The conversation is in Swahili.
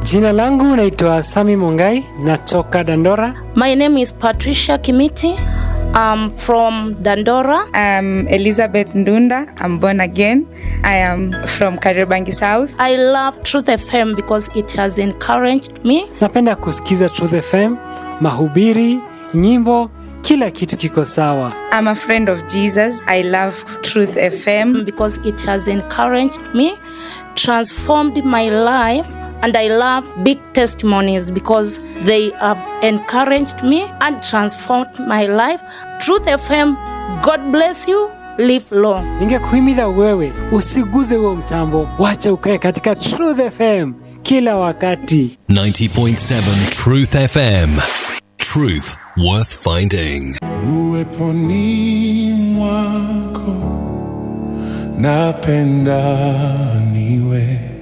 Jina langu naitwa Sami Mongai, natoka Dandora. My name is Patricia Kimiti. I'm from Dandora. I'm Elizabeth Ndunda. I'm born again. I am from Kariobangi South. I love Truth FM because it has encouraged me. Napenda kusikiza Truth FM, mahubiri, nyimbo, kila kitu kiko sawa. I'm a friend of Jesus. I love Truth FM. because it has encouraged me, transformed my life, and I love big testimonies because they have encouraged me and transformed my life. Truth FM, God bless you. Live long. Ningekuhimiza wewe usiguze huo mtambo, wacha ukae katika Truth FM kila wakati. 90.7 Truth FM. Truth worth finding. Uweponi mwako napenda niwe